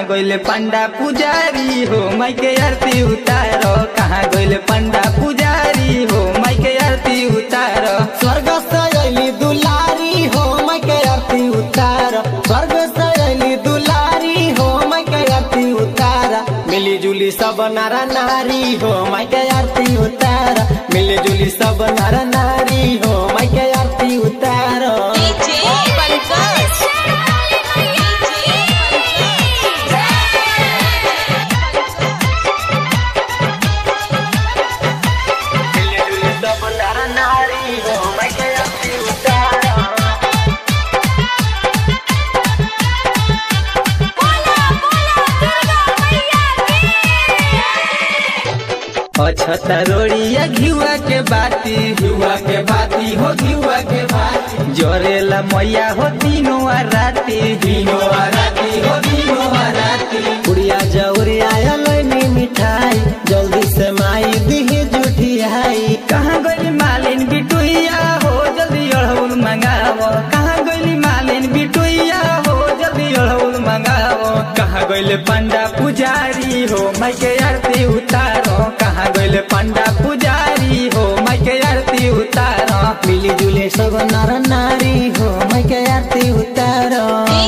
कहाँ गइले पंडा पुजारी हो माई के आरती उतारो कहाँ गइले पंडा पुजारी हो माई के आरती उतारो स्वर्ग से अली दुलारी हो मैं के आरती उतार स्वर्ग से अली दुलारी हो मैं के आरती उतार मिली जुली सब नर नारी हो मैं के आरती उतार मिली जुली सब नर नारी हो मैं के आरती उतार डीजे पंकज मिली जुली सब नर नारी हो मैं के आरती उतार अछता रोड़िया घिवा के बाती घिवा के बाती हो घिवा के बाती जोरेला मैया हो तीनों आ राती तीनों आ राती हो तीनों आ राती पुड़िया जौरिया लैनी मिठाई जल्दी से माई दिही जुठियाई कहाँ गइली मालिन बिटुइया हो जल्दी अड़हुल मंगावो कहाँ गइली मालिन बिटुइया हो जल्दी अड़हुल मंगावो कहाँ गइले पंडा पुजारी हो माई के आरती उतारो कहाँ गइले पंडा पुजारी हो माई के आरती उतारो मिली जुले सब नर नारी हो मैं के आरती उतारो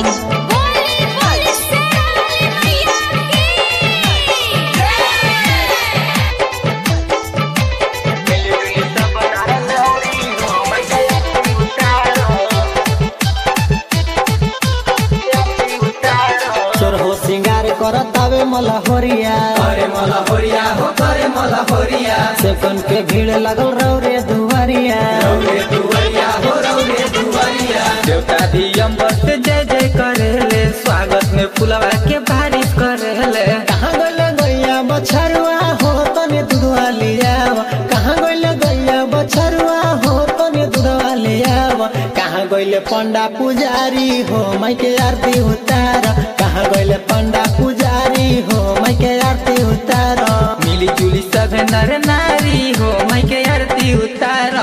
चोर हो सिंगार करत आवे मला होरिया करे मला होरिया हो करे मला होरिया सेकंड के भीड़ लगल रौरे दुआरिया रौरे दुवरिया हो रौरे दुवरिया देवता दियम्बर से जय जय करेले स्वागत में फुलवा के बारिश करेले कहाँ गइले गैया बछरुआ हो तने दूधवा लियाव कहाँ गइले गैया बछरुआ हो तने दूधवा लियाव कहाँ गइले पंडा पुजारी हो मैं के आरती उतार कहाँ गइले पंडा पुजारी हो मैं के आरती उतार मिली जुली सब नर नारी हो माई के आरती उतारो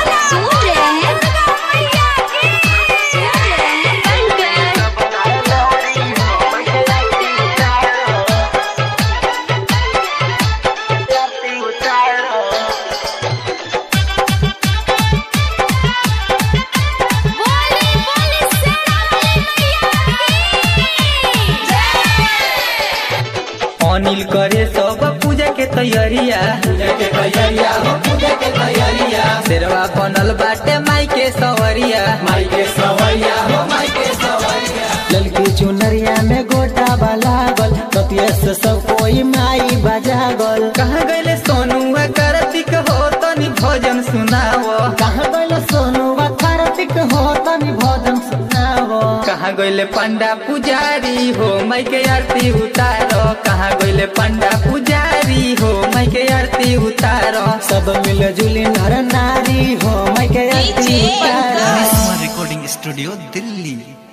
अनिल करे सब पूजा के तैयारिया पूजा के तैयारिया हो पूजा के तैयारिया शेरवा बनल बाटे माई के सवरिया माई के सवरिया हो माई के सवरिया ललकी चुनरिया में गोटा लागल कतिया से सब कोई माई बजागल कहाँ गइले सोनू कार्तिक हो तनी भजन सुनावो कहाँ गइले सोनू कार्तिक हो तनी भजन सुनावो कहाँ गइले पंडा पुजारी हो माई के आरती उतारो कहाँ गइले पंडा पुजारी हो माई के आरती उतारो सब मिल जुली नर नारी हो मैं के आरती डीजे उतारो पंकज रिकॉर्डिंग स्टूडियो दिल्ली